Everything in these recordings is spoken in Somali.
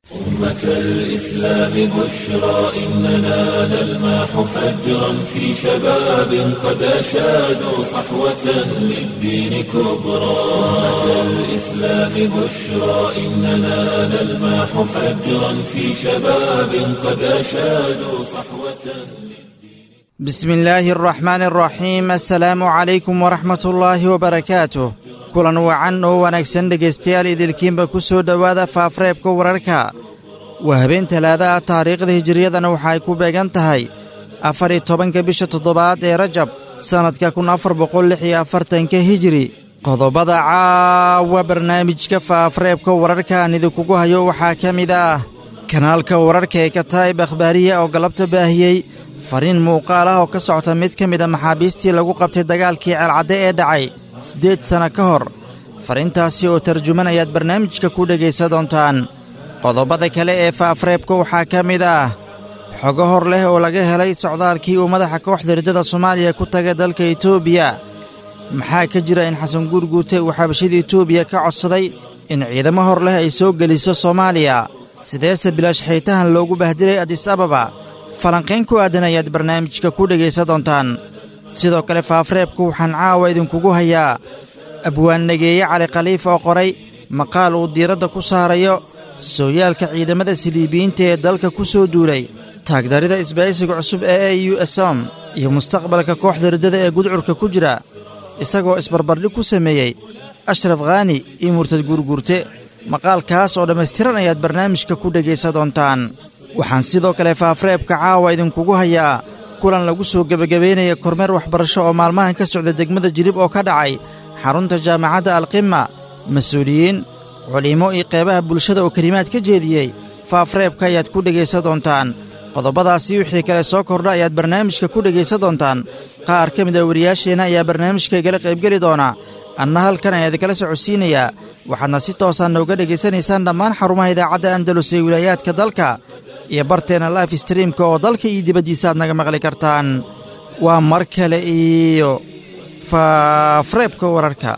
أمة الإسلام بشرى إننا نلمح فجرا في شباب قد أشادوا صحوة للدين كبرى أمة الإسلام بشرى إننا نلمح فجرا في شباب قد أشادوا صحوة بسم الله الرحمن الرحيم السلaamu calaykum waraxmat ullaahi wabarakaatuh kulan wacan oo wanaagsan dhegaystayaal idilkiinba ku soo dhowaada faafreebka wararka waa habeen talaada ah taariikhda hijiriyadana waxa ay ku beegan tahay afar iyo tobanka bisha toddobaad ee rajab sannadka kun afar boqol lix iyo afartanka hijiri qodobada caawa barnaamijka faafreebka wararka aan idinkugu hayo waxaa ka mid ah kanaalka wararka ee kataa'ib akhbaariya oo galabta baahiyey fariin muuqaal ah oo ka socota mid ka mid a maxaabiistii lagu qabtay dagaalkii ceelcadde ee dhacay siddeed sanno ka hor fariintaasi oo tarjuman ayaad barnaamijka ku dhegaysa doontaan qodobada kale ee faafreebka waxaa ka mid ah xogo hor leh oo laga helay socdaalkii uu madaxa kooxda riddada soomaaliya ku tagay dalka etoobiya maxaa ka jira in xasan guurguute uu xabashida etoobiya ka codsaday in ciidamo hor leh ay soo geliso soomaaliya sideese bilaash xiitahan loogu bahdilay adis ababa falanqayn ku aadan ayaad barnaamijka ku dhegaysa doontaan sidoo kale faafreebku waxaan caawa idinkugu hayaa abwaannageeye cali khaliif oo qoray maqaal uu diiradda ku saarayo sooyaalka ciidamada siliibiyiinta ee dalka ku soo duulay taagdarida isbaaysiga cusub ee e u esom iyo mustaqbalka kooxda riddada ee gudcurka ku jira isagoo isbarbardhig ku sameeyey ashraf khaani iyo murtad guurguurte maqaalkaas oo dhammaystiran ayaad barnaamijka ku dhegaysa doontaan waxaan sidoo kale faafreebka caawa idinkugu hayaa kulan lagu soo gebagabaynaya kormeer waxbarasho oo maalmahan ka socda degmada jilib oo ka dhacay xarunta jaamacadda alqima mas-uuliyiin culimmo iyo qeybaha bulshada oo kelimaad ka jeediyey faafreebka ayaad ku dhegaysa doontaan qodobadaasi wixii kale soo kordha ayaad barnaamijka ku dhegaysa doontaan qaar ka mid a wariyaasheenna ayaa barnaamijka igala qaybgeli doona anna halkan ayaa idinkala socodsiinayaa waxaadna si toosaan nooga dhegaysanaysaan dhammaan xarumaha idaacadda andalus ee wilaayaadka dalka iyo barteenna life streamka oo dalka iyo dibaddiisa aad naga maqli kartaan waa mar kale iyo faafreebka wararka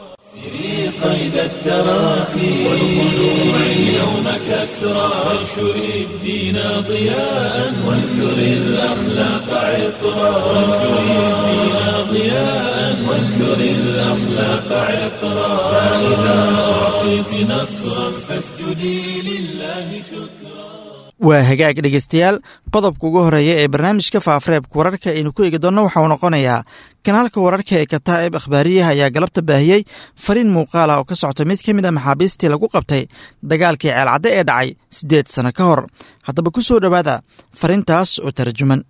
قيد التراخي والخلوع اليوم كسرى وانشر الدين ضياء وانثر الأخلاق عطرا وانشر الدين ضياء وانثر الأخلاق عطرا فإذا أعطيت نصرا فاسجدي لله شكرا waa hagaag dhegaystayaal qodobka ugu horreeya ee barnaamijka faafreebka wararka aynu ku eegi doonno waxauu noqonayaa kanaalka wararka ee kataa'ib akhbaariyaha ayaa galabta baahiyey fariin muuqaala oo ka socta mid ka mid a maxaabiistii lagu qabtay dagaalkii ceelcadde ee dhacay siddeed sanno ka hor haddaba ku soo dhowaada fariintaas oo tarjuman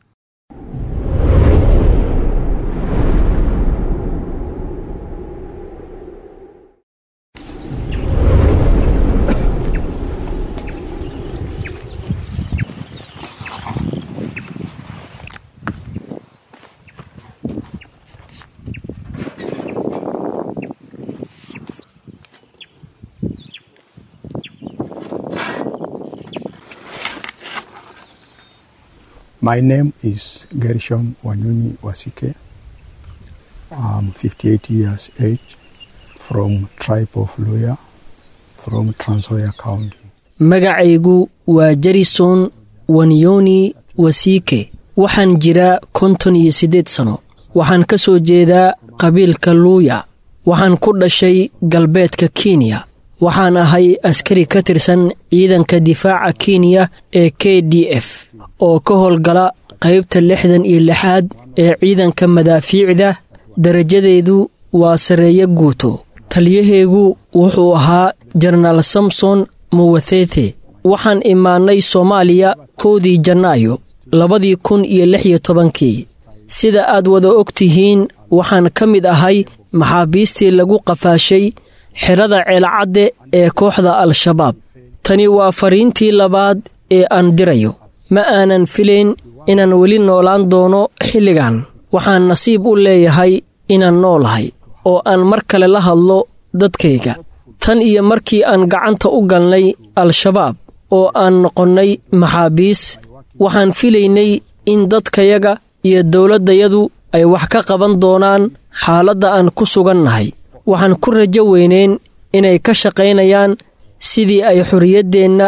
My name is Gershom Wanyunyi Wasike. I'm 58 years age from tribe of Luya from Transoya County. magacaygu waa jarison wanyoni wasiike waxaan jiraa konton iyo siddeed sano waxaan ka soo jeedaa qabiilka luuya waxaan ku dhashay galbeedka kenya waxaan ahay askari ka tirsan ciidanka difaaca kenya ee k d f oo ka howlgala qaybta lixdan iyo lixaad ee ciidanka madaafiicda darajadeedu waa sarreeyo guuto taliyaheegu wuxuu ahaa jenaraal samson muwathethe waxaan imaannay soomaaliya kowdii janaayo labadii kun iyo lix iyo tobankii sida aad wada og tihiin waxaan ka mid ahay maxaabiistii lagu qafaashay xerada ceelcadde ee kooxda al-shabaab tani waa fariintii labaad ee aan dirayo ma aanan filayn inaan weli noolaan doono xilligan waxaan nasiib u leeyahay inaan noolahay oo aan mar kale la hadlo dadkayga tan iyo markii aan gacanta u galnay al-shabaab oo aan noqonnay maxaabiis waxaan filaynay in dadkayaga iyo dowladdayadu ay wax ka qaban doonaan xaaladda aan ku sugannahay waxaan ku rajo weyneyn inay ka shaqaynayaan sidii ay xorriyaddeenna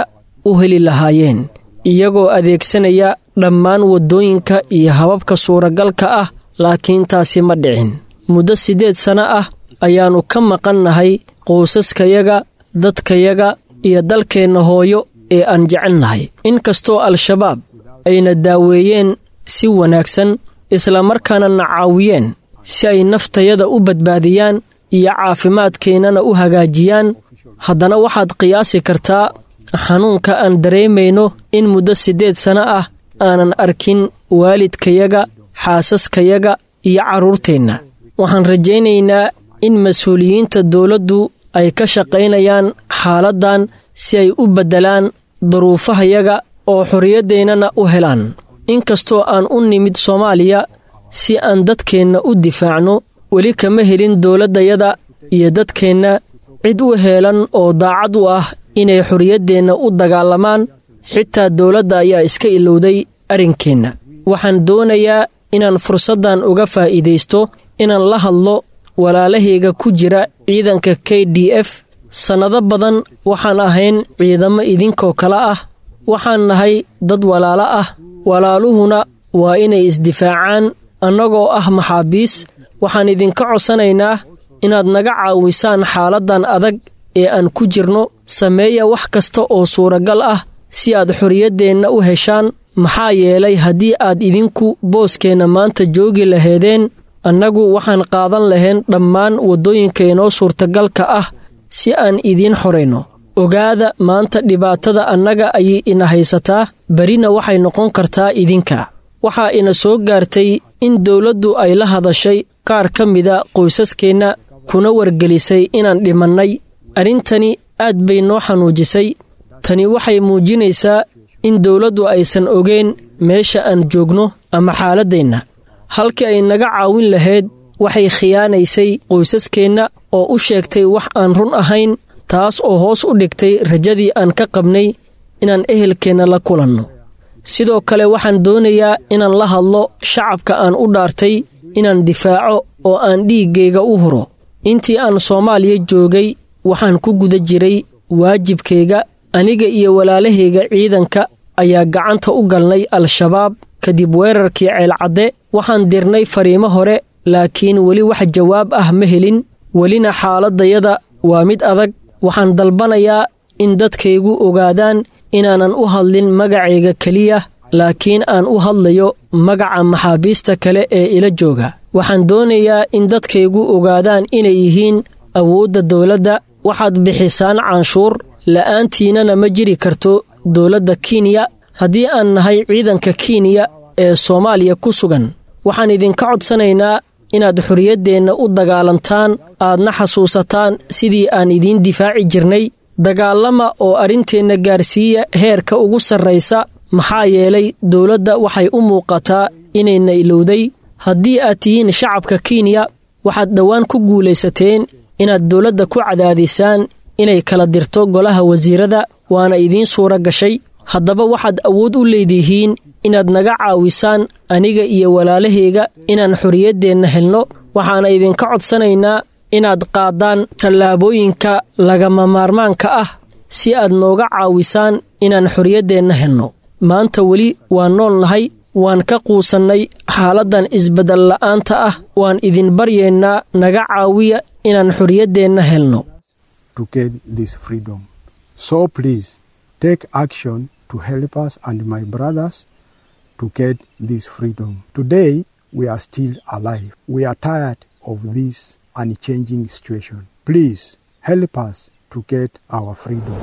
u heli lahaayeen iyagoo adeegsanaya dhammaan waddooyinka iyo hababka suuragalka ah laakiin taasi ma dhicin muddo siddeed sanno ah ayaannu ka maqannahay quusaskayaga dadkayaga iyo dalkeenna hooyo ee aan jecelnahay inkastoo al-shabaab ayna daaweeyeen si wanaagsan islamarkaana na caawiyeen si ay naftayada u badbaadiyaan iyo caafimaadkeennana u hagaajiyaan haddana waxaad qiyaasi kartaa xanuunka aan dareemayno in muddo siddeed sanno ah aanan arkin waalidkayaga xaasaskayaga iyo carruurteenna waxaan rajaynaynaa in mas-uuliyiinta dowladdu ay ka shaqaynayaan xaaladdan si ay u beddelaan daruufahayaga oo xorriyaddeennana u helaan inkastoo aan u nimid soomaaliya si aan dadkeenna u difaacno weli kama helin dowladdayada iyo dadkeenna cid u heelan oo daacad u ah inay xorriyaddeenna u dagaalamaan xitaa dowladda ayaa iska ilowday arrinkeenna waxaan doonayaa inaan fursaddan uga faa'iidaysto inaan la hadlo walaalahayga ku jira ciidanka k d f sannado badan waxaan ahayn ciidamo idinkoo kale ah waxaan nahay dad walaalo ah walaaluhuna waa inay isdifaacaan annagoo ah maxaabiis waxaan idinka codsanaynaa inaad naga caawisaan xaaladdan adag ee aan ku jirno sameeya wax kasta oo suuragal ah si aad xorriyaddeenna u heshaan maxaa yeelay haddii aad idinku booskeenna maanta joogi laheedeen annagu waxaan qaadan lahayn dhammaan waddooyinka inoo suurtagalka ah si aan idiin xorayno ogaada maanta dhibaatada annaga ayay ina haysataa berina waxay noqon kartaa idinka waxaa ina soo gaartay in dowladdu ay la hadashay qaar ka mida qoysaskeenna kuna wargelisay inaan dhimannay arrintani aad bay noo xanuujisay tani waxay muujinaysaa in dowladdu aysan ogeen meesha aan joogno ama xaaladdeenna halkii ay naga caawin lahayd waxay khiyaanaysay qoysaskeenna oo u sheegtay wax aan run ahayn taas oo hoos u dhigtay rajadii aan ka qabnay inaan ehelkeenna la kulanno sidoo kale waxaan doonayaa inaan la hadlo shacabka aan u dhaartay inaan difaaco oo aan dhiiggayga u huro intii aan soomaaliya joogay waxaan ku guda jiray waajibkayga aniga iyo walaalahayga ciidanka ayaa gacanta u galnay al-shabaab kadib weerarkii ceelcadde waxaan dirnay fariimo hore laakiin weli wax jawaab ah ma helin welina xaaladdayada waa mid adag waxaan dalbanayaa in dadkaygu ogaadaan inaanan u hadlin magacayga keliya laakiin aan u hadlayo magaca maxaabiista kale ee ila jooga waxaan doonayaa in dadkaygu ogaadaan inay yihiin awoodda dowladda waxaad bixisaan canshuur la'aantiinana ma jiri karto dowladda kenya haddii aan nahay ciidanka kenya ee soomaaliya ku sugan waxaan idinka codsanaynaa inaad xorriyaddeenna u dagaalantaan aadna xasuusataan sidii aan idiin difaaci jirnay dagaalama oo arrinteenna gaarsiiya heerka ugu sarraysa maxaa yeelay dowladda waxay u muuqataa inayna ilowday haddii aad tihiin shacabka kenya waxaad dhowaan ku guulaysateen inaad dowladda ku cadaadisaan inay kala dirto golaha wasiirada waana idiin suura gashay haddaba waxaad awood u leedihiin inaad naga caawisaan aniga iyo walaalahayga inaan xorriyaddeenna helno waxaana idinka codsanaynaa inaad qaaddaan tallaabooyinka lagama maarmaanka ah si aad nooga caawisaan inaan xorriyaddeenna helno maanta weli waan nool nahay waan ka quusannay xaaladdan isbeddel la'aanta ah waan idin baryeennaa naga caawiya inaan xorriyaddeenna helno to get this freedom. So please take action to help us and my brothers to get this freedom. Today we are still alive. We are tired of this unchanging situation. Please help us to get our freedom.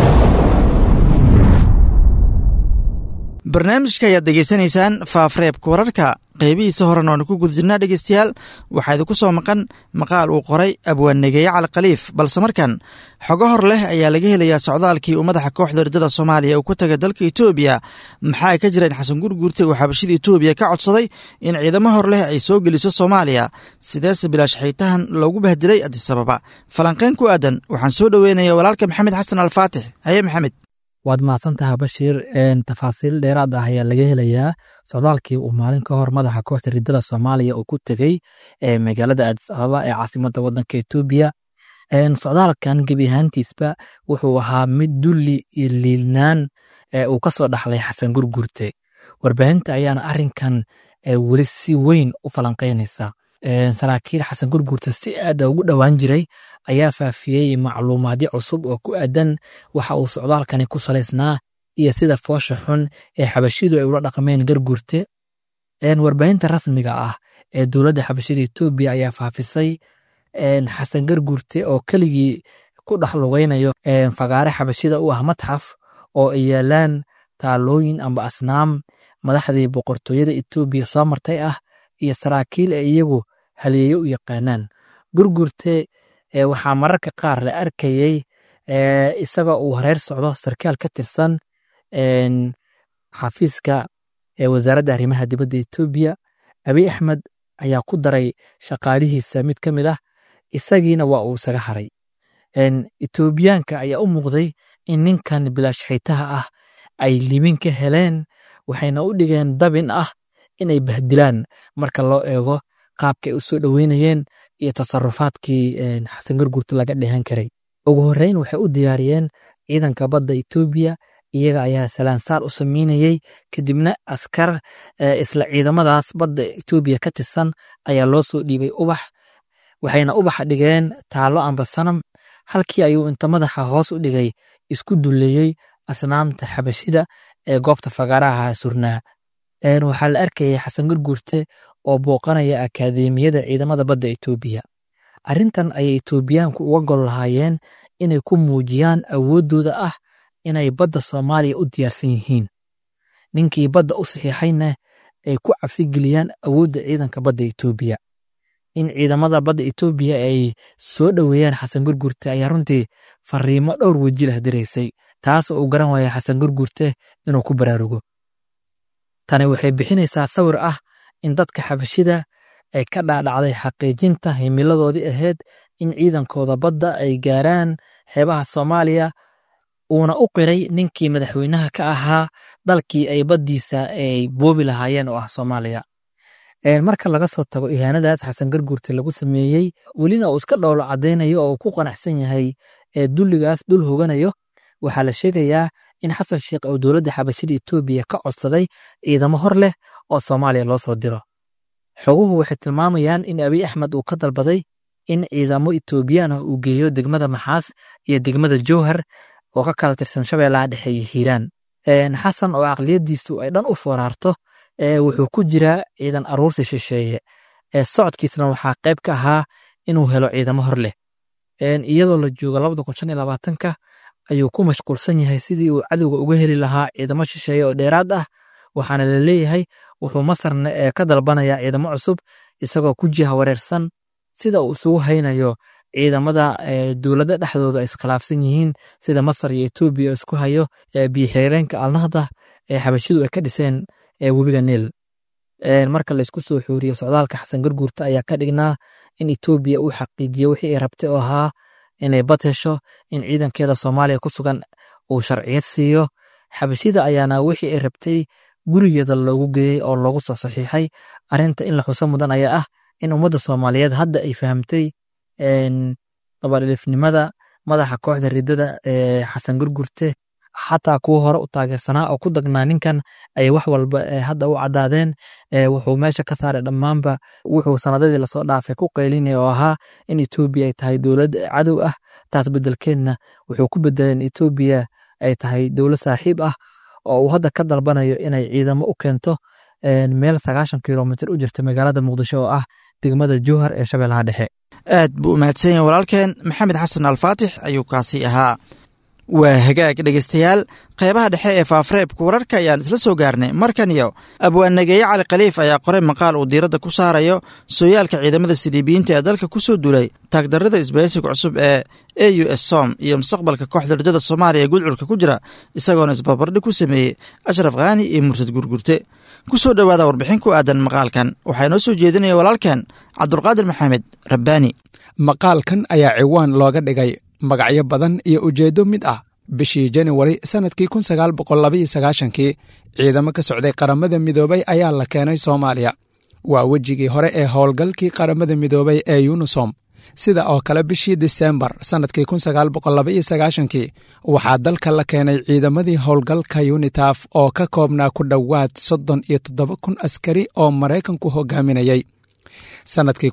barnaamijka ayaad degeysanaysaan faafreebka wararka qeybihiisa horena waanu ku guda jirnaa dhegeystayaal waxaa idinku soo maqan maqaal uu qoray abwaannegeeye cali khaliif balse markan xogo hor leh ayaa laga helayaa socdaalkii uu madaxa kooxda ridada soomaaliya uu ku tagay dalka etoobiya maxaa ka jira in xasan gurguurte uu xabashida etoobiya ka codsaday in ciidamo hor leh ay soo geliso soomaaliya sideese bilaash xiitahan loogu bahdilay adisababa falanqeyn ku aadan waxaan soo dhoweynaya walaalka maxamed xasan alfaatix haye maxamed waad mahadsantaha bashiir tafaasiil dheeraad ah ayaa laga helayaa socdaalkii uu maalin ka hor madaxa kooxda ridada soomaaliya uu ku tegey magaalada aadis ababa ee caasimadda waddanka etoobiya socdaalkan gebi ahaantiisba wuxuu ahaa mid dulli iyo liidnaan uu ka soo dhaxlay xasan gurgurte warbaahinta ayaana arrinkan weli si weyn u falanqaynaysa saraakiil xasan gurgurta si aada ugu dhowaan jiray ayaa faafiyey macluumaadyo cusub oo ku aadan waxa uu socdaalkani ku salaysnaa iyo sida foosha xun ee xabashidu ay ula dhaqmeen gargurte warbaahinta rasmiga ah ee dowladda xabashida etoobiya ayaa faafisay xasan gargurte oo keligii ku dhex lugaynayo fagaare xabashida u ah matxaf oo ay yaalaan taalooyin amba asnaam madaxdii boqortooyada etoobiya soo martay ah iyo saraakiil ee iyagu haliyeeyo u yaqaanaan gurgurte waxaa mararka qaar la arkayey isagoo uu hareer socdo sarkaal ka tirsan xafiiska wasaaradda arrimaha dibadda etoobiya abiy axmed ayaa ku daray shaqaalihiisa mid ka mid ah isagiina waa uu isaga haray etoobiyaanka ayaa u muuqday in ninkan bilaash xaytaha ah ay libin ka heleen waxayna u dhigeen dabin ah inay bahdilaan marka loo eego qaabkay u soo dhoweynayeen iyo tasarufaadkii xasan gargurta laga dheehan karay ugu horreyn waxay u diyaariyeen ciidanka badda etoobiya iyaga ayaa salaansaar u sameynayey kadibna askar isla ciidamadaas badda etoobiya ka tirsan ayaa loo soo dhiibay ubax waxayna ubaxa dhigeen taallo amba sanam halkii ayuu inta madaxa hoos u dhigay isku duleeyey asnaamta xabashida ee goobta fagaaraha surnaa waxaa la arkayay xasan gurgurte oo booqanaya akaademiyada ciidamada badda etoobiya arrintan ayay etoobiyaanku uga gol lahaayeen inay ku muujiyaan awooddooda ah inay badda soomaaliya u diyaarsan yihiin ninkii badda u saxiixayna ay ku cabsi geliyaan awoodda ciidanka badda etoobiya in ciidamada badda etoobiya ay soo dhoweeyaan xasan gurgurte ayaa runtii fariimo dhowr weji lah diraysay taas oo uu garan waaya xasan gurgurte inuu ku baraarugo tani waxay bixinaysaa sawir ah in dadka xabashida ay ka dhaadhacday xaqiijinta himiladoodii ahayd in ciidankooda badda ay gaaraan xeebaha soomaaliya uuna u qiray ninkii madaxweynaha ka ahaa dalkii ay baddiisa ay boobi lahaayeen oo ah soomaaliya marka laga soo tago ihaanadaas xasan garguurte lagu sameeyey welina uu iska dhowlo caddaynayo oo uu ku qanacsan yahay ee dulligaas dul hoganayo waxaa la sheegayaa in xasan sheekh oo dowladda xabashida etoobiya ka codsaday ciidamo hor leh oo soomaaliya loo soo diro xoguhu waxay tilmaamayaan in abiy axmed uu ka dalbaday in ciidamo etoobiyaan ah uu geeyo degmada maxaas iyo degmada jowhar oo ka kala tirsan shabeellaha dhexe iyo hiiraan xasan oo aqliyadiisu ay dhan u fooraarto wuxuu ku jiraa ciidan aruursi shisheeye socodkiisna waxaa qayb ka ahaa inuu helo ciidamo hor leh iyadoo la joogo labada kun shan iyo labaatanka ayuu ku mashquulsan yahay sidii uu cadowga uga heli lahaa ciidamo shisheeye oo dheeraad ah waxaana la leeyahay wuxuu masarna ka dalbanayaa ciidamo cusub isagoo ku jiha wareersan sida uu isugu haynayo ciidamada dowladda dhexdooda ay iskhilaafsan yihiin sida masar iyo etoobiya isku hayo biyoxireenka alnahda ee xabashidu ay ka dhiseen webiga niil marka laysku soo xooriyo socdaalka xasan garguurta ayaa ka dhignaa in etoobiya uu xaqiijiyo wixii ay rabtay oo ahaa inay bad hesho in ciidankeeda soomaaliya ku sugan uu sharciyad siiyo xabashida ayaana wixii ay rabtay gurigeeda loogu geeyey oo loogu soo saxiixay arrinta in la xuso mudan ayaa ah in ummadda soomaaliyeed hadda ay fahamtay dabadhilifnimada madaxa kooxda ridada ee xasan gurgurte xataa kuwa hore u taageersanaa oo ku dagnaa ninkan ay wax walba hadda u caddaadeen wuxuu meesha ka saaray dhammaanba wuxuu sanadadii lasoo dhaafay ku qaylinaya oo ahaa in etoobiya ay tahay dowlad cadow ah taas bedelkeedna wuxuu ku bedelay in etoobiya ay tahay dowlad saaxiib ah oo uu hadda ka dalbanayo inay ciidamo u keento meel sagaashan kilomitr u jirta magaalada muqdisho oo ah degmada jowhar ee shabeellaha dhexe aad buu u mahadsan yahay walaalkeen maxamed xasan alfaatix ayuu kaasi ahaa waa hagaag dhegeystayaal qeybaha dhexe ee faafareebka wararka ayaan isla soo gaarnay markan iyo abwaannageeye cali khaliif ayaa qoray maqaal uu diiradda ku saarayo sooyaalka ciidamada siliibiyiinta ee dalka ku soo duulay taagdarrada isbahaysiga cusub ee a u s som iyo mustaqbalka kooxda ridada soomaaliya ee gudcurka ku jira isagoona isbarbardhig ku sameeyey ashraf khaani iyo mursad gurgurte ku soo dhowaada warbixin ku aadan maqaalkan waxaa inoo soo jeedinaya walaalkan cabdulqaadir maxamed rabbaani maqaalkan ayaa ciwaan looga dhigay magacyo badan iyo ujeeddo mid ah bishii januwari sannadkii kun sagaal boqol labaiyo sagaashankii ciidamo ka socday qaramada midoobay ayaa la keenay soomaaliya waa wejigii hore ee howlgalkii qaramada midoobay ee yunisom sida oo kale bishii disembar sannadkii kii waxaa dalka la keenay ciidamadii howlgalka yunitaf oo ka koobnaa ku dhowaad soddon iyo toddoba kun askari oo maraykanku hogaaminayay sannadkii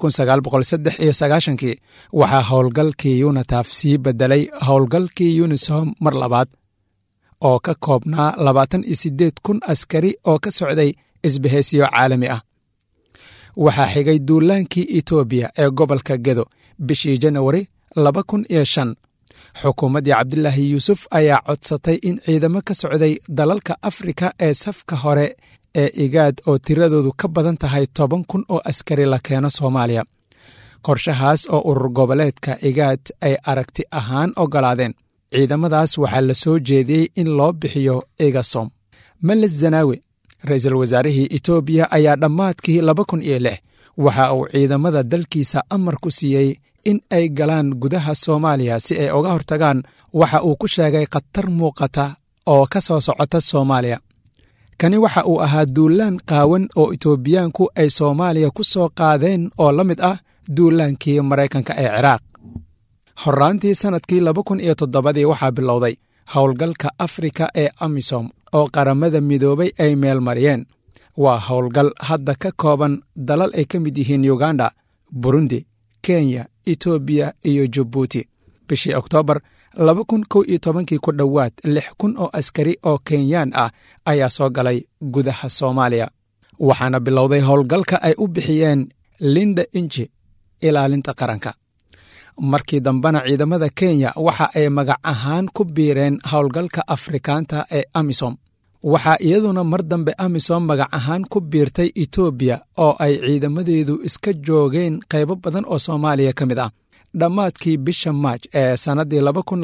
kii waxaa howlgalkii yunitaf sii beddelay howlgalkii yunisom mar labaad oo ka koobnaa labaatan iyo siddeed kun askari oo ka socday isbahaysiyo caalami ah waxaa xigay duulaankii etoobiya ee gobolka gedo bishii janawari laba kun iyo shan xukuumaddii cabdilaahi yuusuf ayaa codsatay in ciidamo ka socday dalalka afrika ee safka hore ee igaad oo tiradoodu ka badan tahay toban kun oo askari la keeno soomaaliya qorshahaas oo urur goboleedka igaad ay aragti ahaan oggolaadeen ciidamadaas waxaa la soo jeediyey in loo bixiyo igasom meles zanaawi ra-iisul wasaarihii etoobiya ayaa dhammaadkii laba kun iyo lix waxa uu ciidamada dalkiisa amar ku siiyey in ay galaan gudaha soomaaliya si ay uga hortagaan waxa uu ku sheegay khatar muuqata oo ka soo socota soomaaliya kani waxa uu ahaa duulaan qaawan oo etoobiyaanku ay soomaaliya ku soo qaadeen oo la mid ah duulaankii maraykanka ee ciraaq horraantii sannadkii laba kun iyo toddobadii waxaa bilowday howlgalka afrika ee amisom oo qaramada midoobay ay meel mariyeen waa howlgal hadda ka kooban dalal ay ka mid yihiin yuganda burundi kenya etoobiya iyo jabuuti bishii oktoobar laba kun kow iyo tobankii ku dhowaad lix kun oo askari oo kenyaan ah ayaa soo galay gudaha soomaaliya waxaana bilowday howlgalka ay u bixiyeen linda inji ilaalinta qaranka markii dambena ciidamada kenya waxa ay magac ahaan ku biireen howlgalka afrikaanta ee amisom waxaa iyaduna mar dambe amisom magac ahaan ku biirtay etoobiya oo ay ciidamadeedu iska joogeen qaybo badan oo soomaaliya ka mid ah dhammaadkii bisha maaj ee sannaddii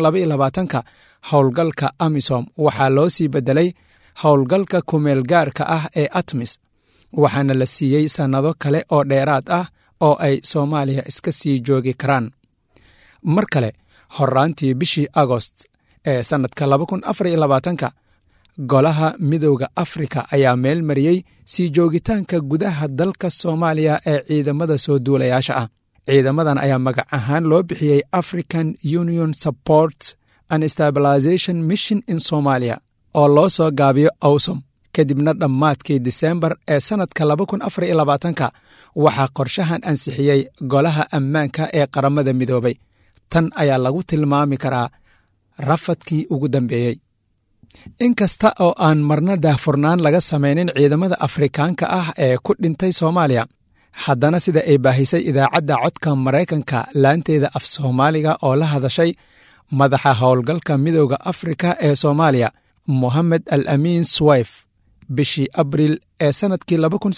ka howlgalka amisom waxaa loo sii beddelay howlgalka kumeelgaarka ah ee atmis waxaana la siiyey sannado kale oo dheeraad ah oo ay soomaaliya iska sii joogi karaan mar kale horraantii bishii agost ee sannadka ka golaha midowda afrika ayaa meel mariyey sii joogitaanka gudaha dalka soomaaliya ee ciidamada soo duulayaasha ah ciidamadan ayaa magac ahaan loo bixiyey african union support and stabilization mission in somalia oo loo soo gaabiyo awsom kadibna dhammaadkii disembar ee sannadka ka waxaa qorshahan ansixiyey golaha ammaanka ee qaramada midoobay tan ayaa lagu tilmaami karaa rafadkii ugu dambeeyey in kasta oo aan marna daahfurnaan laga samaynin ciidamada afrikaanka ah ee ku dhintay soomaaliya haddana sida ay baahisay idaacadda codka maraykanka laanteeda af soomaaliga oo la hadashay madaxa howlgalka midooda afrika ee soomaaliya mohamed al amiin swayf bishii abriil ee sannadkii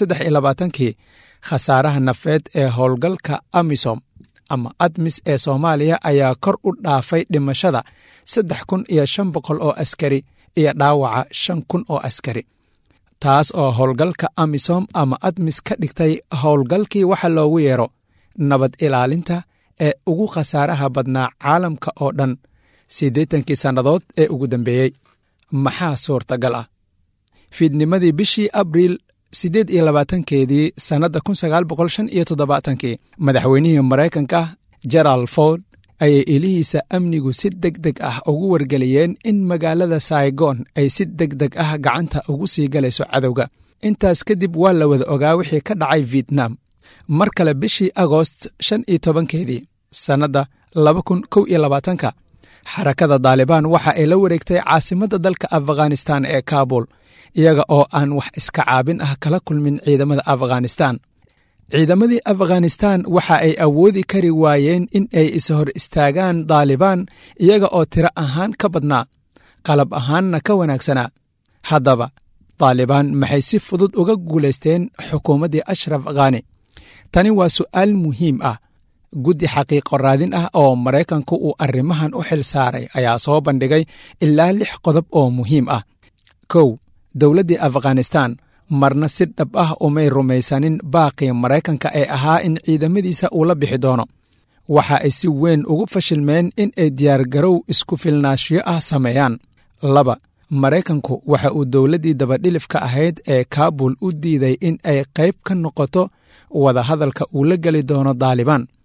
kii khasaaraha nafeed ee howlgalka amisom ama admis ee soomaaliya ayaa kor u dhaafay dhimashada saddex kun iyo shan boqol oo askari iyo dhaawaca shan kun oo askari taas oo howlgalka amisom ama admis ka dhigtay howlgalkii waxa loogu yeero nabad ilaalinta ee ugu khasaaraha badnaa caalamka oo dhan siddeetankii sannadood ee ugu dambeeyey maxaa suurtagal ah fiidnimadii bishii abriil siddeed iyo labaatankeedii sannadda kun sagaal boqol shan iyo toddobaatankii madaxweynihii maraykanka gerald ford ayay ilihiisa amnigu si deg deg ah ugu wargeliyeen in magaalada saigon ay si deg deg ah gacanta ugu sii galayso cadowga intaas kadib waa la wada ogaa wixii ka dhacay vietnam mar kale bishii agost shan iyo tobankeedii sannadda laba kun kow iyo labaatanka xarakada daalibaan waxa ay la wareegtay caasimadda dalka afghanistan ee kabul iyaga oo aan wax iska caabin ah kala kulmin ciidamada afghanistan ciidamadii afghanistan waxa ay awoodi kari waayeen in ay isa hor istaagaan daalibaan iyaga oo tiro ahaan ka badnaa qalab ahaanna ka wanaagsanaa haddaba daalibaan maxay si fudud uga guulaysteen xukuumaddii ashraf khani tani waa su'aal muhiim ah guddi xaqiiqo raadin ah oo maraykanku uu arrimahan u xil saaray ayaa soo bandhigay ilaa lix qodob oo muhiim ah kow dowladdii afghanistan marna si dhab ah umay rumaysanin baaqii maraykanka ee ahaa in ciidamadiisa uu la bixi doono waxa ay si weyn ugu fashilmeen in ay diyaargarow isku filnaashiyo ah sameeyaan laba maraykanku waxa uu dowladdii dabadhilifka ahayd ee kaabul u diiday in ay qayb ka noqoto wadahadalka uu la geli doono daalibaan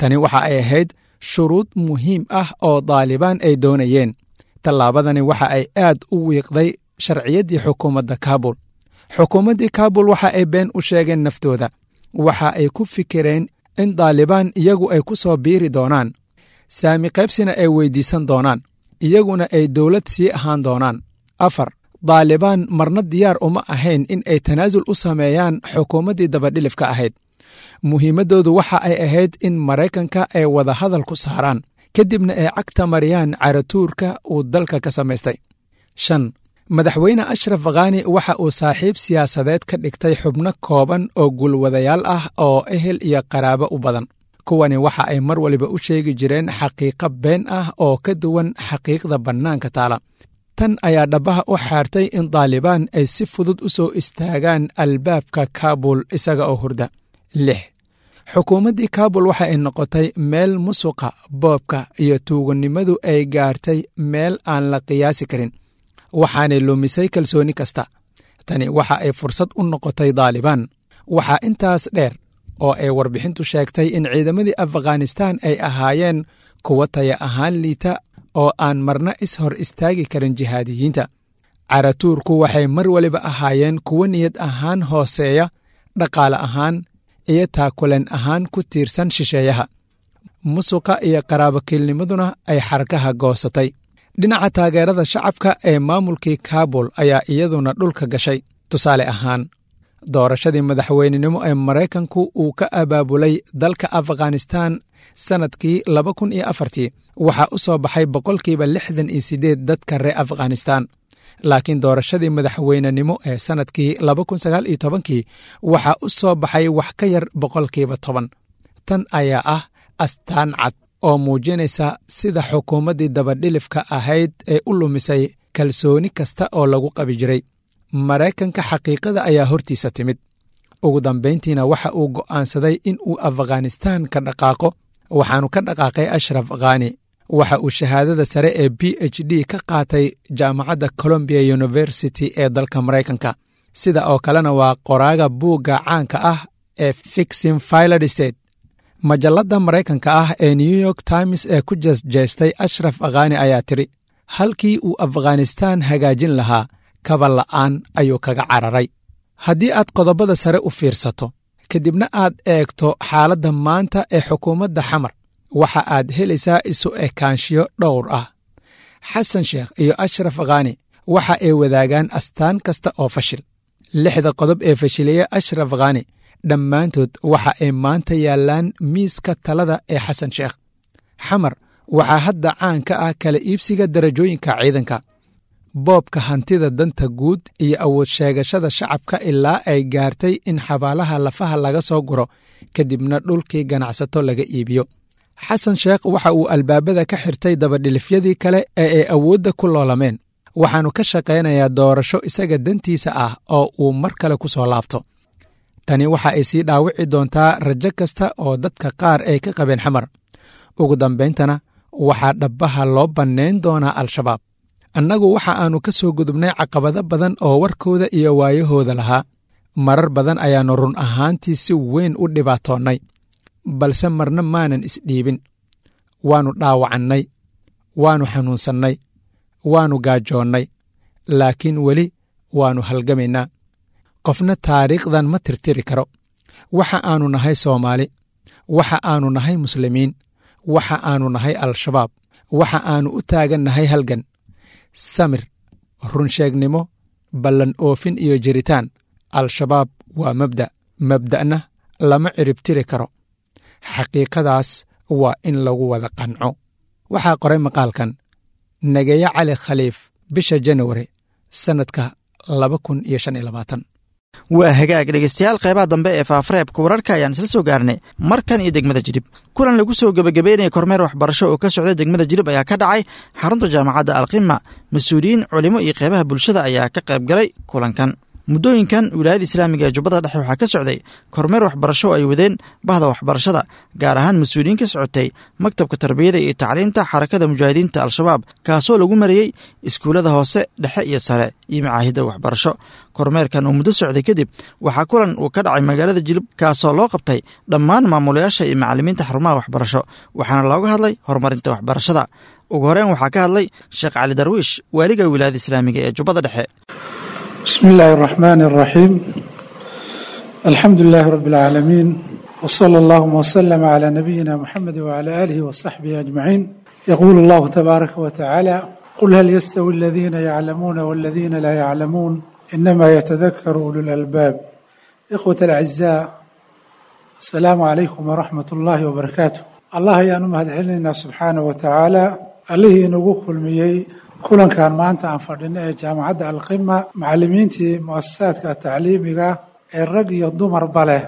tani waxa ay ahayd shuruud muhiim ah oo daalibaan ay doonayeen tallaabadani waxa ay aad u wiiqday sharciyaddii xukuumadda kaabul xukuumaddii kaabul waxa ay been u sheegeen naftooda waxa ay ku fikireen in daalibaan iyagu ay ku soo biiri doonaan saami qaybsina ay weyddiisan doonaan iyaguna ay dowlad sii ahaan doonaan afar daalibaan marna diyaar uma ahayn in ay tanaasul u sameeyaan xukuumaddii dabadhilifka ahayd muhiimaddoodu waxa ay ahayd in maraykanka ay wadahadal ku saaraan kadibna ay cagta mariyaan caratuurka uu dalka ka samaystay shan madaxweyne ashraf khani waxa uu saaxiib siyaasadeed ka dhigtay xubno kooban oo gulwadayaal ah oo ehel iyo qaraabo u badan kuwani waxa ay mar waliba u sheegi jireen xaqiiqo been ah oo ka duwan xaqiiqda bannaanka taala tan ayaa dhabbaha u xaartay in daalibaan ay si fudud u soo istaagaan albaabka kaabul isaga oo hurda lix xukuumaddii kaabul waxa ay noqotay meel musuqa boobka iyo tuugannimadu ay gaartay meel aan la qiyaasi karin waxaanay lumisay kalsooni kasta tani waxa ay fursad u noqotay daalibaan waxaa intaas dheer oo ay warbixintu sheegtay in ciidamadii afghanistaan ay ahaayeen kuwa taya ahaan liita oo aan marna is hor istaagi karin jihaadiyiinta caratuurku waxay mar waliba ahaayeen kuwo niyad ahaan hooseeya dhaqaale ahaan iyo taakuleen ahaan ku tiirsan shisheeyaha musuqa iyo qaraabokiilnimaduna ay xarkaha goosatay dhinaca taageerada shacabka ee maamulkii kaabul ayaa iyaduna dhulka gashay tusaale ahaan doorashadii madaxweynenimo ee maraykanku uu ka abaabulay dalka afghanistaan sannadkii laba kun iyo afartii waxaa u soo baxay boqolkiiba lixdan iyo siddeed dadka reer afghanistaan laakiin doorashadii madaxweynenimo ee sannadkii laba kun sagaal iyo tobankii waxaa u soo baxay wax ka yar boqolkiiba toban tan ayaa ah astaan cad oo muujinaysa sida xukuumaddii dabadhilifka ahayd ee u lumisay kalsooni kasta oo lagu qabi jiray maraykanka xaqiiqada ayaa hortiisa timid ugu dambayntiina waxa uu go'aansaday in uu afghanistaan ka dhaqaaqo waxaanu ka dhaqaaqay ashraf khani waxa uu shahaadada sare ee b h d ka qaatay jaamacadda colombia university ee dalka maraykanka sida oo kalena waa qoraaga buugga caanka ah ee fixin filad state majalladda maraykanka ah ee new york times ee ku jeesjeestay ashraf khani ayaa tidhi halkii uu afghanistaan hagaajin lahaa kaba la'aan ayuu kaga cararay haddii aad qodobada sare u fiirsato kadibna aad eegto xaaladda maanta ee xukuumadda xamar waxa aad helaysaa isu ekaanshiyo dhowr ah xasan sheekh iyo ashraf khani waxa ay wadaagaan astaan kasta oo fashil lixda qodob ee fashilaya ashraf khani dhammaantood waxa ay maanta yaallaan miiska talada ee xasan sheekh xamar waxaa hadda caan ka ah kala iibsiga darajooyinka ciidanka boobka hantida danta guud iyo awood sheegashada shacabka ilaa ay gaartay in xabaalaha lafaha laga soo guro kadibna dhulkii ganacsato laga iibiyo xasan sheekh waxa uu albaabada ka xirtay dabadhilifyadii kale ee ay awoodda ku loolameen waxaannu ka shaqaynayaa doorasho isaga dantiisa ah oo uu mar kale ku soo laabto tani waxa ay sii dhaawici doontaa rajo kasta oo dadka qaar ay ka qabeen xamar ugu dambayntana waxaa dhabbaha loo bannayn doonaa al-shabaab annagu waxa aannu ka soo gudubnay caqabado badan oo warkooda iyo waayahooda lahaa marar badan ayaannu run ahaantii si weyn u dhibaatoonnay balse marna maanan isdhiibin waannu dhaawacannay waannu xanuunsannay waannu gaajoonnay laakiin weli waannu halgamaynaa qofna taariikhdan ma tirtiri karo waxa aannu nahay soomaali waxa aannu nahay muslimiin waxa aannu nahay al-shabaab waxa aannu u taagan nahay halgan samir runsheegnimo ballan oofin iyo jiritaan al-shabaab waa mabda' mabda'na lama ciribtiri karo xaqiiqadaas waa in lagu wada qanco waxaa qoray maqaalkan nageeye cali khaliif bisha janawari sannadka laba kun iyo shan iyo labaatan waa hagaag dhegeystayaal qeybaha dambe ee faafareebka wararka ayaan isla soo gaarnay markan iyo degmada jidhib kulan lagu soo gebagabeynaya kormeer waxbarasho oo ka socda degmada jidhib ayaa ka dhacay xarunta jaamacadda alqima mas-uuliyiin culimo iyo qeybaha bulshada ayaa ka qayb galay kulankan muddooyinkan wilaayada islaamiga ee jubbada dhexe waxaa ka socday kormeer waxbarasho oo ay wadeen bahda waxbarashada gaar ahaan mas-uuliyiin ka socotay maktabka tarbiyada iyo tacliinta xarakada mujaahidiinta al-shabaab kaasoo lagu mariyey iskuullada hoose dhexe iyo sare iyo macaahidda waxbarasho kormeerkan uu muddo socday kadib waxaa kulan uu ka dhacay magaalada jilib kaasoo loo qabtay dhammaan maamulayaasha iyo macallimiinta xarumaha waxbarasho waxaana looga hadlay horumarinta waxbarashada ugu horeyn waxaa ka hadlay sheekh cali darwiish waaliga wilaayada islaamiga ee jubbada dhexe بسم الله الرحمن الرحيم الحمد لله رب العالمين وصلى اللهم وسلم على نبينا محمد وعلى اله وصحبه اجمعين يقول الله تبارك وتعالى قل هل يستوي الذين يعلمون والذين لا يعلمون انما يتذكر اولو الالباب اخوه الاعزاء السلام عليكم ورحمه الله وبركاته الله يا نمهد علينا سبحانه وتعالى عليه نقول كل ميي kulankan maanta aan fadhino ee jaamacadda alqima macallimiintii muasasaadka tacliimiga ee rag iyo dumarba leh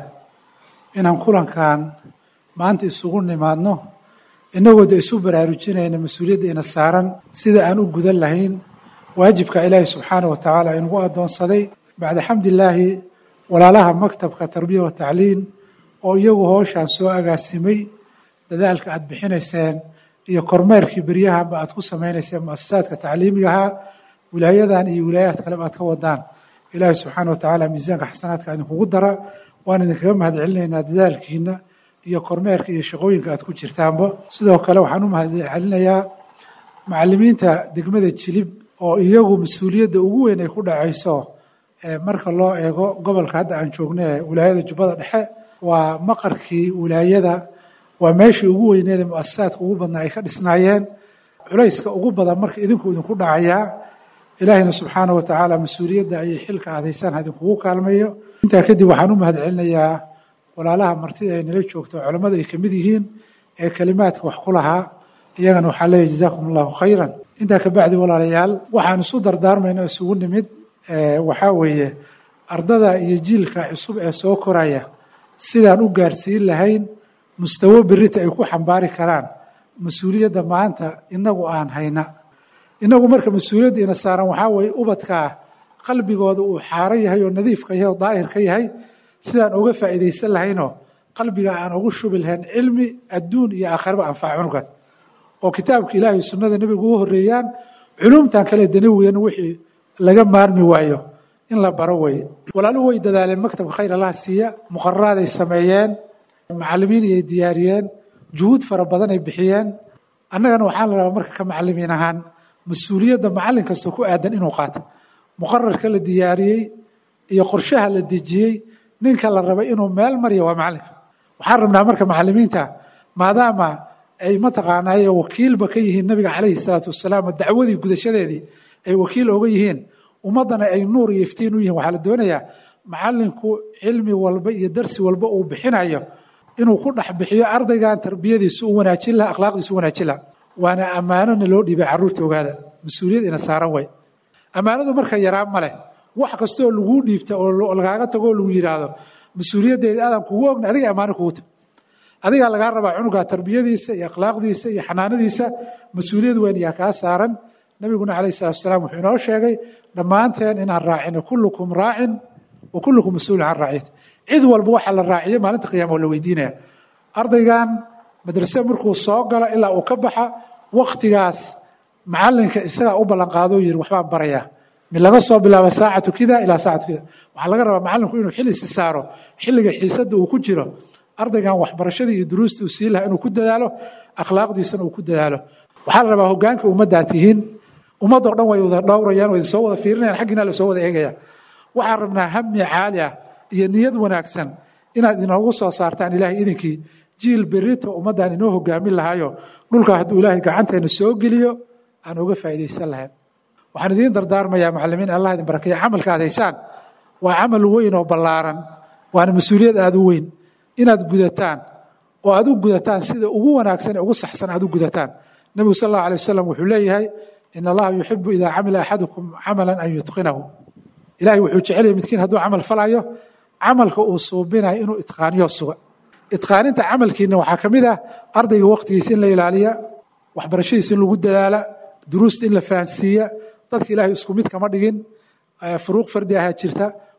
inaan kulankan maanta isugu nimaadno innagoo de isu baraarujinayna mas-uuliyadda ina saaran sida aan u gudan lahayn waajibka ilaahi subxaana wa tacaala inagu addoonsaday bacda xamdilaahi walaalaha maktabka tarbiya wa tacliin oo iyagu hooshaan soo agaasimay dadaalka aada bixinayseen iyo kormeerkii beryahaba aad ku samaynayseen muasasaadka tacliimigaha wilaayadan iyo wilaayaad kaleba aad ka wadaan ilaahi subxaana wa tacaala miisaanka xasanaadka idinkugu dara waan idinkaga mahad celinaynaa dadaalkiina iyo kormeerka iyo shaqooyinka aad ku jirtaanba sidoo kale waxaan u mahad celinayaa macallimiinta degmada jilib oo iyagu mas-uuliyadda ugu weyn ay ku dhacayso marka loo eego gobolka hadda aan joogno ee wilaayada jubbada dhexe waa maqarkii wilaayada waa meeshii ugu weyneeda muasasaadka ugu badnaa ay ka dhisnaayeen culayska ugu badan marka idinku idinku dhacayaa ilaahayna subxaana wa tacaala mas-uuliyadda ayay xilka aadaysaan idinkugu kaalmayo intaa kadib waxaan u mahad celinayaa walaalaha martida ay nala joogto culammadu ay kamid yihiin ee kelimaadka wax ku lahaa iyagana waxaa leeyahy jazaakum allahu khayran intaa kabacdi walaalayaal waxaan isu dardaarmayna isugu nimid waxaa weeye ardada iyo jiilka cusub ee soo koraya sidaan u gaarsiin lahayn mustawo berita ay ku xambaari karaan mas-uuliyadda maanta inagu aan hayna inagu marka mas-uuliyadda ina saaran waxaa weeye ubadkaa qalbigooda uu xaaro yahay oo nadiifka yahay oo daahir ka yahay sidaan uga faa'iidaysan lahaynoo qalbiga aan ugu shubi lahayn cilmi adduun iyo aakhiraba anfaca cunugaas oo kitaabka ilaahay sunnada nebiga ugu horreeyaan culumtan kale danawiyan wixii laga maarmi waayo in la baro weeye walaaluhu way dadaaleen maktabka khayr allaha siiya muqararaaday sameeyeen macallimiin ay diyaariyeen juhuud fara badan ay bixiyeen annagana waxaa la rabaa marka ka macallimiin ahaan mas-uuliyadda macallin kasta ku aadan inuu qaato muqararka la diyaariyey iyo qorshaha la dejiyey ninka la rabay inuu meel mariyo waa macallinka waxaan rabnaa marka macallimiinta maadaama ay mataqaanaaye wakiilba ka yihiin nabiga calayhi salaatu wasalaam oo dacwadii gudashadeedii ay wakiil oga yihiin ummaddana ay nuur iyo iftiin u yihiin waxaa la doonayaa macallinku cilmi walba iyo darsi walba uu bixinayo inuu ku dhex bixiyo ardaygan tarbiyadiisu u wanaajin laha akhlaaqdiisu u wanaajin laha waana ammaanona loo dhiibay carruurta ogaada mas-uuliyad ina saaran way ammaanadu marka yaraan ma leh wax kastoo laguu dhiibta oo lagaaga tago oo lagu yidhaahdo mas-uuliyaddeeda aadan kugu ogna adiga ammaano kugu ta adigaa lagaa rabaa cunuga tarbiyadiisa iyo akhlaaqdiisa iyo xanaanadiisa mas-uuliyad weyn ayaa kaa saaran nabiguna calayhi salatu wasalaam wuxuu inoo sheegay dhammaanteen inaan raacino kullukum raacin wa kullukum mas-uulun can raaciyati cid walba waxa la raaciyo maalinta qiyaama oo la weydiinaya ardaygan madrase markuu soo galo ilaa uu ka baxa waktigaas macalinka isagaa u ballanqaado yiri waxbaan barayaa mid laga soo bilaabo saacatu kida ilaa saacatu kida waxaa laga rabaa macalinku inuu xil isi saaro xilliga xiisadda uu ku jiro ardaygan waxbarashadii iyo duruusta uu sii laha inuu ku dadaalo akhlaaqdiisana uu ku dadaalo waxaa la rabaa hogaanka ummaddaa tihiin ummadoo dhan way wada dhowrayaan way soo wada fiirinayaan xaggiina la soo wada eegaya waxaan rabnaa hami caali ah iyo niyad wanaagsan inaad inoogu soo saartaan ilaahay idinkii jiil berito ummaddan inoo hogaamin lahayo dhulka hadduu ilaahay gacanteena soo geliyo aan uga faa'iidaysan lahayn waxaan idiin dardaarmayaa macallimiin allah idin barakeeya camalka aad haysaan waa camal weyn oo ballaaran waana mas-uuliyad aada u weyn inaad gudataan oo aad u gudataan sida ugu wanaagsan ee ugu saxsan aad u gudataan nebigu sal allahu alay wasalam wuxuu leeyahay in allaha yuxibu idaa camila axadukum camalan an yutqinahu ilahay wuxuu jecelaya midkiin hadduu camal falayo camalka uu suubinayo inuu itqaaniyo suga itqaaninta camalkiina waxaa ka mid ah ardayga waqtigiisa in la ilaaliya waxbarashadiisa in lagu dadaala duruusta in la fahansiiya dadka ilaahay isku mid kama dhigin furuuq fardi ahaa jirta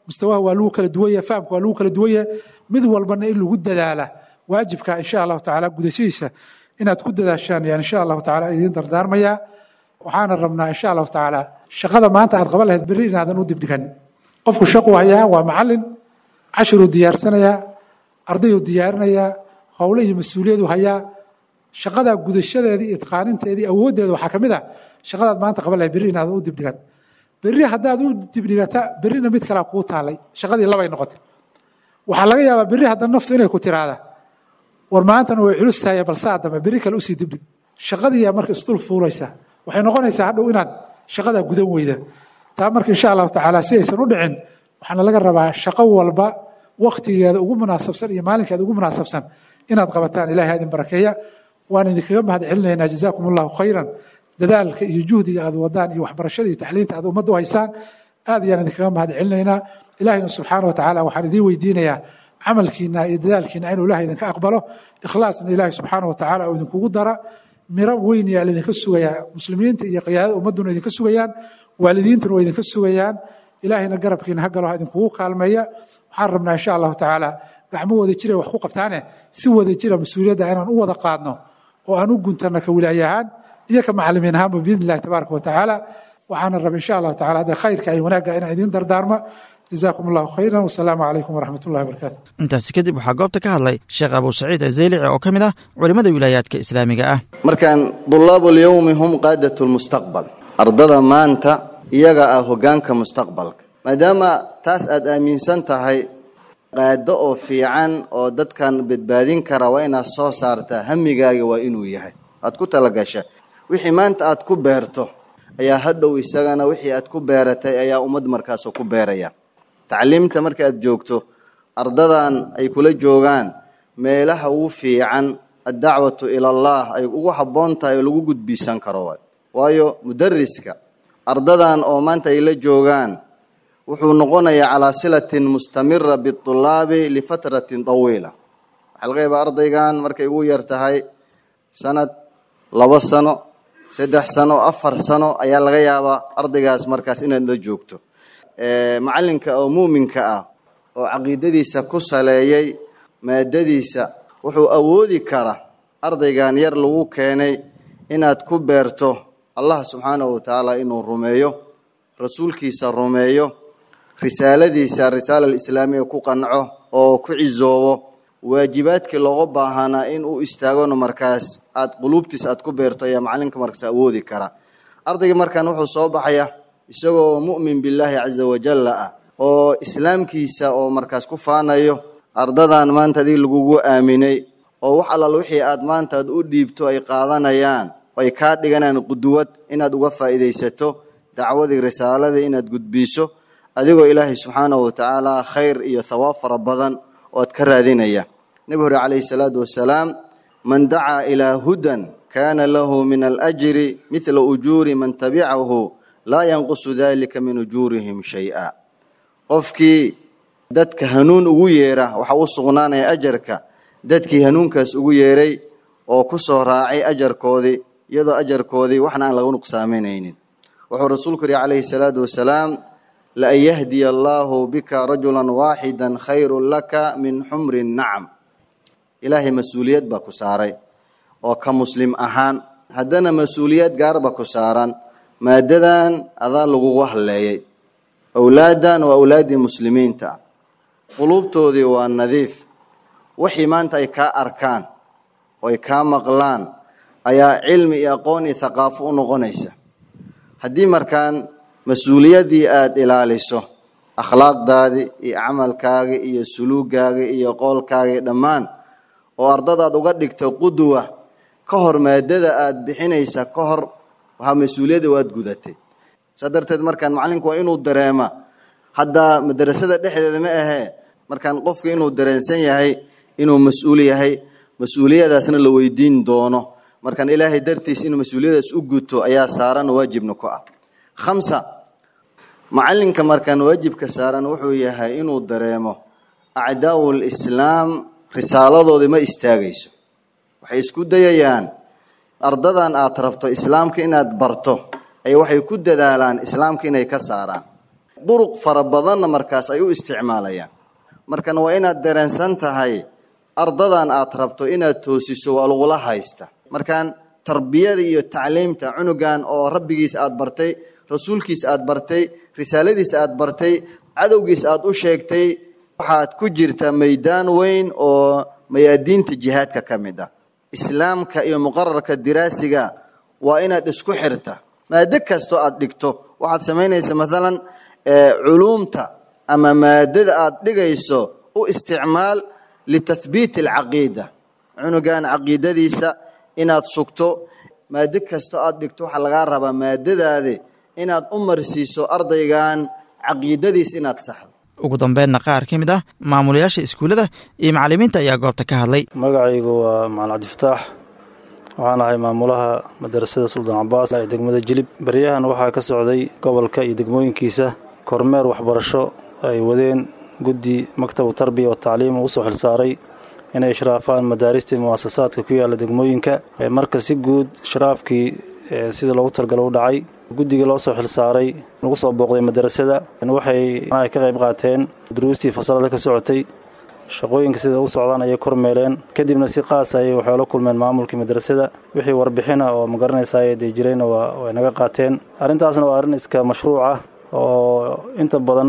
mustawaha waa lagu kala duwan yahay fahamka waa lagu kala duwan yahay mid walbana in lagu dadaala waajibka insha allahu tacaala gudashadiisa inaad ku dadaashaan yaan insha allahu tacaala idiin dardaarmayaa waxaana rabnaa insha allahu tacaala shaqada maanta aad qaban lahayd berri inaadan u dibdhigan qofku shaquu hayaa waa macalin cashiruu diyaarsanayaa ardayuu diyaarinayaa howle iyo mas-uuliyadu hayaa shaqadaa gudashadeedii itqaaninteedii awooddeeda waxaa ka mid ah shaqadaad maanta qaban lahayd berri inaadan u dibdhigan berri haddaad u dibdhigata berrina mid kalaa kuu taalay shaqadii labay noqotay waxaa laga yaabaa berri hadda naftu inay ku tiraada war maantana way culus tahay balsaa dambe berri kale usii dibdhig shaqadiiyaa marka isdul fuulaysa waxay noqonaysaa hadhow inaad shaqadaa gudan weyda taa marka insha allahu tacaala si aysan u dhicin waxaana laga rabaa shaqo walba waktigeeda ugu munaasabsan iyo maalinkeeda ugu munaasabsan inaad qabataan ilahay ha idin barakeeya waan idinkaga mahad celinaynaa jazaakum allahu khayran dadaalka iyo juhdiga aad wadaan iyo waxbarashada iyo tacliinta aad ummadda u haysaan aad ayaan idinkaga mahad celinaynaa ilahina subxaana wa tacaala waxaan idiin weydiinayaa camalkiina iyo dadaalkiina inuu ilahay idinka aqbalo ikhlaasna ilahay subxaana wa tacaala oo idinkugu dara miro weyn yaa laidinka sugayaa muslimiinta iyo qiyaadada ummadduna idinka sugayaan waalidiintuna waa idinka sugayaan ilaahayna garabkiina ha galo ha idinkugu kaalmeeya waxaan rabnaa insha allahu tacaala gacmo wada jira wax ku qabtaane si wada jira mas-uuliyadda inaan u wada qaadno oo aan u guntano ka wilaayahaan iyo ka macalimiin ahaanba biidn illahi tabaaraka wa tacaala waxaana raba insha allahu tacala hadda khayrka ay wanaagga inaan idiin dardaarmo jazaakum allahu khayran wasalaamu calaykum waraxmat ullahi wabarakatu intaasi kadib waxaa goobta ka hadlay sheekh abuu saciid azeylici oo ka mid ah culimmada wilaayaadka islaamiga ah markaan dulaabu lyowmi hum qaadat lmustaqbal ardada maanta iyaga ah hoggaanka mustaqbalka maadaama taas aad aaminsan tahay qaado oo fiican oo dadkan badbaadin kara waa inaad soo saartaa hamigaaga waa inuu yahay aad ku talagasha wixii maanta aad ku beerto ayaa hadhow isagana wixii aad ku beeratay ayaa ummad markaas ku beeraya tacliimta marka aad joogto ardadan ay kula joogaan meelaha ugu fiican addacwatu ila allah ay ugu habboon tahay oo lagu gudbiisan karo waay waayo mudariska ardadan oo maanta ay la joogaan wuxuu noqonayaa calaa silatin mustamira biulaabi lifatratin tawiila waxaa laga yaabaa ardaygan markay ugu yar tahay sanad labo sano saddex sano afar sano ayaa laga yaabaa ardaygaas markaas inaad la joogto macalinka oo muuminka ah oo caqiidadiisa ku saleeyay maadadiisa wuxuu awoodi kara ardaygan yar lagu keenay inaad ku beerto allah subxaanahu watacaala inuu rumeeyo rasuulkiisa rumeeyo risaaladiisa risaala alislaamiya ku qanco oo ku cisoobo waajibaadkii looga baahanaa in uu istaagona markaas aad quluubtiis aad ku beerto ayaa macalinka markaas awoodi kara ardayga markaan wuxuu soo baxaya isagoo mu'min billaahi caza wajalla ah oo islaamkiisa oo markaas ku faanayo ardadan maanta adig lagugu aaminay oo wax allaal wixii aad maanta aad u dhiibto ay qaadanayaan ay kaa dhiganayaan quduwad inaad uga faa'iidaysato dacwadii risaaladii inaad gudbiiso adigoo ilaahay subxaanahu watacaala khayr iyo thawaab fara badan oo aad ka raadinaya nebi hore calayhi salaatu wasalaam man dacaa ilaa hudan kaana lahu min alajri midla ujuuri man tabicahu laa yanqusu dalika min ujuurihim shay-a qofkii dadka hanuun ugu yeera waxaa u sugnaanaya ajarka dadkii hanuunkaas ugu yeeray oo ku soo raacay ajarkoodii iyadoo ajarkoodii waxna aan laga nuqsaaminaynin wuxuu rasuulku yihi calayhi salaatu wasalaam laan yahdiya allaahu bika rajulan waaxida khayrun laka min xumri nacam ilaahay mas-uuliyad baa ku saaray oo ka muslim ahaan haddana mas-uuliyad gaarba ku saaran maadadan adaa lagugu halleeyay owlaaddan waa owlaaddii muslimiinta ah quluubtoodii waa nadiif wixii maanta ay kaa arkaan oo ay kaa maqlaan ayaa cilmi iyo aqoon iyo thaqaafo u noqonaysa haddii markaan mas-uuliyaddii aada ilaaliso akhlaaqdaadii iyo camalkaagii iyo suluugaagii iyo qoolkaagii dhammaan oo ardadaad uga dhigto qudwa ka hor maadada aada bixinaysa ka hor waxaa mas-uuliyadda waad gudatay saa darteed markaan macalinku waa inuu dareema haddaa madarasada dhexdeeda ma ahee markaan qofka inuu dareensan yahay inuu mas-uul yahay mas-uuliyadaasna la weydiin doono markaan ilaahay dartiis inuu mas-uuliyadaas u guto ayaa saaran waajibna ku ah khamsa macalinka markaan waajibka saaran wuxuu yahay inuu dareemo acdaau lislaam risaaladoodii ma istaagayso waxay isku dayayaan ardadan aad rabto islaamka inaad barto ay waxay ku dadaalaan islaamka inay ka saaraan duruq fara badanna markaas ay u isticmaalayaan markana waa inaad dareensan tahay ardadan aad rabto inaad toosiso waa lagula haysta markaan tarbiyada iyo tacliimta cunugan oo rabbigiis aad bartay rasuulkiis aad bartay risaaladiis aad bartay cadowgiis aad u sheegtay waxaad ku jirta maydaan weyn oo mayaadiinta jihaadka ka mid ah islaamka iyo muqararka diraasiga waa inaad isku xirta maado kastoo aad dhigto waxaad samaynaysa maalan culuumta ama maadada aad dhigayso u isticmaal litathbiiti alcaqiida cunugan caqiidadiisa inaad sugto maado kastoo aad dhigto waxaa lagaa rabaa maadadaadi inaad u marsiiso ardaygan caqiidadiis inaad saxdo ugu dambeynna qaar ka mid ah maamulayaasha iskuullada iyo macallimiinta ayaa goobta ka hadlay magacaygu waa macalin cabdifataax waxaan ahay maamulaha madarasada suldaan cabaas ee degmada jilib baryahan waxaa ka socday gobolka iyo degmooyinkiisa kormeer waxbarasho ay wadeen guddi maktabu tarbiya wa tacliim uu soo xilsaaray inay ishraafaan madaaristii mu'asasaadka ku yaalla degmooyinka marka si guud ishraafkii sida loogu talgalo u dhacay guddigii loo soo xilsaaray lagu soo booqday madarasada waxay ka qayb qaateen duruustii fasalada ka socotay shaqooyinka sida u socdaan ayay kormeeleen kadibna si qaas ayay waxay la kulmeen maamulkii madrasada wixii warbixina oo magaranaysa dee jirayna way naga qaateen arrintaasna waa arrin iska mashruuc ah oo inta badan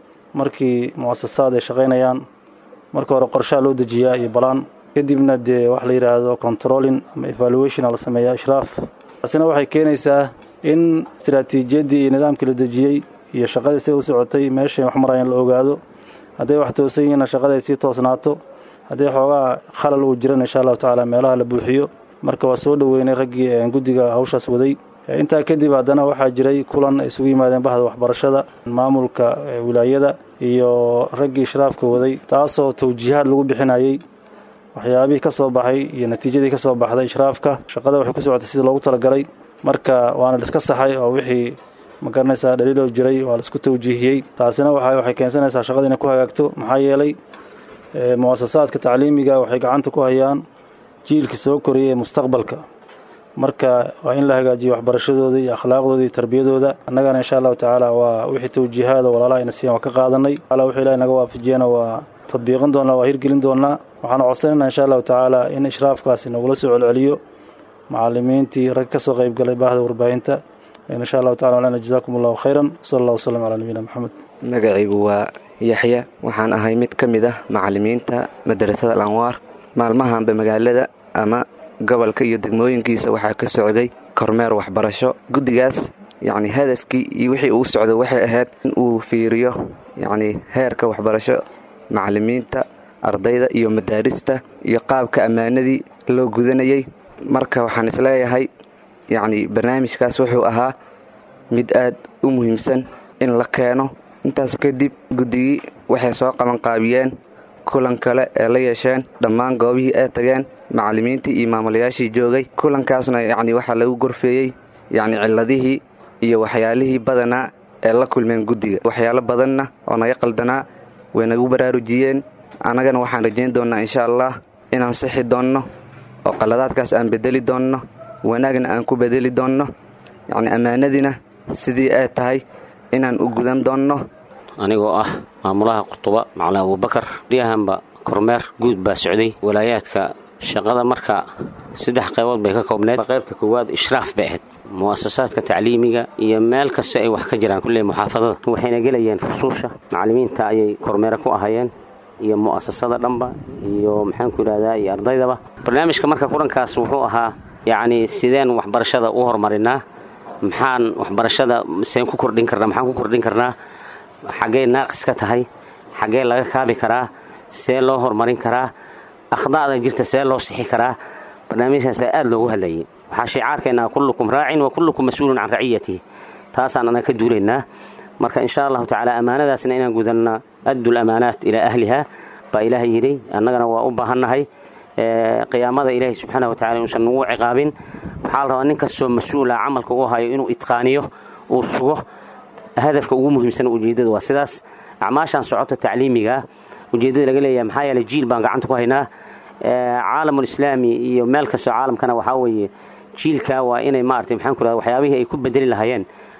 markii mu'asasaad ay shaqaynayaan marka hore qorshaha loo dejiyaa iyo balaan kadibna dee wax la yidhaahdo controlling ama evaluationa la sameeyaa ishraaf taasina waxay keenaysaa in istaraatiijiyaddii iyo nidaamkii la dejiyey iyo shaqadii siday u socotay meeshay wax marayaan la ogaado hadday wax toosan yihiinna shaqada ay sii toosnaato haddii xoogaa khalal uu jiran insha allahu tacaala meelaha la buuxiyo marka waa soo dhoweynay raggii guddiga hawshaas waday intaa kadib haddana waxaa jiray kulan ay isugu yimaadeen bahda waxbarashada maamulka wilaayada iyo raggii ishraafka waday taasoo tawjiihaad lagu bixinayey waxyaabihii ka soo baxay iyo natiijadii ka soo baxday ishraafka shaqada waxay ku socotay sidii loogu talagalay marka waana laiska saxay oo wixii ma garanaysaa dhaliiloo jiray waa laisku tawjiihiyey taasina waxay keensanaysaa shaqada inay ku hagaagto maxaa yeelay mu'asasaadka tacliimiga waxay gacanta ku hayaan jiilkii soo koriyay ee mustaqbalka marka waa in la hagaajiyo waxbarashadooda iyo akhlaaqdooda iyo tarbiyadooda annagana insha allahu tacaala waa wixii tawjiihaada walaalaha ayna siiyan waa ka qaadanay ala wixii ilahay naga waafajiyana waa tadbiiqin doonaa waa hirgelin doonaa waxaana codsanaynaa insha allahu tacaala in ishraafkaasi nagula soo celceliyo macalimiintii rag ka soo qayb galay baahda warbaahinta insha allahu tacala walana jazaakum allahu khayran sala allah wasalam calaa nabiyina maxamed magacaygu waa yaxya waxaan ahay mid ka mid ah macalimiinta madarasada alanwaar maalmahanba magaalada ama gobolka iyo degmooyinkiisa waxaa ka socday kormeer waxbarasho guddigaas yacni hadafkii iyo wixii uu socdo waxay ahayd in uu fiiriyo yacni heerka waxbarasho macalimiinta ardayda iyo madaarista iyo qaabka ammaanadii loo gudanayay marka waxaan isleeyahay yacni barnaamijkaas wuxuu ahaa mid aad u muhiimsan in la keeno intaas kadib guddigii waxay soo qabanqaabiyeen kulan kale ee la yeesheen dhammaan goobihii ay tageen macallimiintii iyo maamulayaashii joogay kulankaasna yacni waxaa lagu gorfeeyey yacni cilladihii iyo waxyaalihii badanaa ee la kulmeen guddiga waxyaalo badanna oo naga qaldanaa way nagu baraarujiyeen annagana waxaan rajayn doonnaa insha allah inaan sixi doonno oo qaladaadkaas aan bedeli doonno wanaagna aan ku bedeli doonno yacni ammaanadiina sidii ay tahay inaan u gudan doonno anigoo ah maamulaha qurtuba macalin abuubakar baryahanba kormeer guud baa socday walaayaadka shaqada marka saddex qaybood bay ka koobneed qaybta koowaad ishraaf bay ahayd mu'asasaadka tacliimiga iyo meel kasta ay wax ka jiraan kulle muxaafadada waxayna gelayeen fusuusha macallimiinta ayay kormeere ku ahayeen iyo mu'asasada dhanba iyo maxaanku yidhahdaa iyo ardaydaba barnaamijka marka kulankaas wuxuu ahaa yacni sideen waxbarashada u horumarinaa maxaan waxbarashada seen ku kordhin karnaa maxaan ku kordhin karnaa xaggee naaqis ka tahay xaggee laga kaabi karaa see loo horumarin karaa akhda'da jirta see loo sixi karaa barnaamijkaas aad loogu hadlayay waxaa shicaarkeennaa kullukum raacin wa kullukum mas-uulun can raciyatihi taasaan anaga ka duulaynaa marka insha allahu tacaala ammaanadaasna inaan gudanna addu lamaanaat ilaa ahliha baa ilaahay yidhi annagana waa u baahannahay qiyaamada ilaahay subxaana wa tacala inuusan nagu ciqaabin waxaa la rabaa nin kastoo mas-uula camalka u hayo inuu itqaaniyo uu sugo hadafka ugu muhiimsan ujeeddada waa sidaas acmaashaan socota tacliimiga ujeeddada laga leeyahay maxaa yeeley jiil baan gacanta ku haynaa caalamulislaami iyo meel kastoo caalamkana waxaa weeye jiilka waa inay maaragtay maxaan ku rahda waxyaabihii ay ku bedeli lahaayeen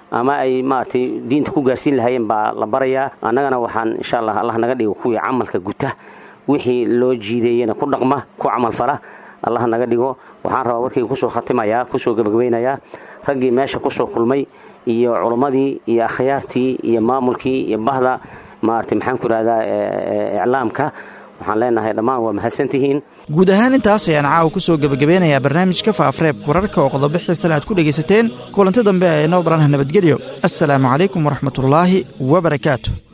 ama ay maaragtay diinta ku gaarsiin lahaayeen baa la barayaa annagana waxaan insha allah allah naga dhigo kuwii camalka guta wixii loo jiideeyena ku dhaqma ku camalfala allah naga dhigo waxaan rabaa warkayga kusoo khatimayaa kusoo gebagabaynayaa raggii meesha kusoo kulmay iyo culummadii iyo akhyaartii iyo maamulkii iyo bahda maaragtay maxaan ku idhahdaa iclaamka waxaan leenahay dhammaan waa mahadsantihiin guud ahaan intaas ayaan caawa ku soo gebagabeynayaa barnaamijka faafreebka wararka oo qodobo xiisan aad ku dhegaysateen kulanti dambe ee noo baranha nabadgelyo assalaamu calaykum waraxmatullaahi wabarakaatu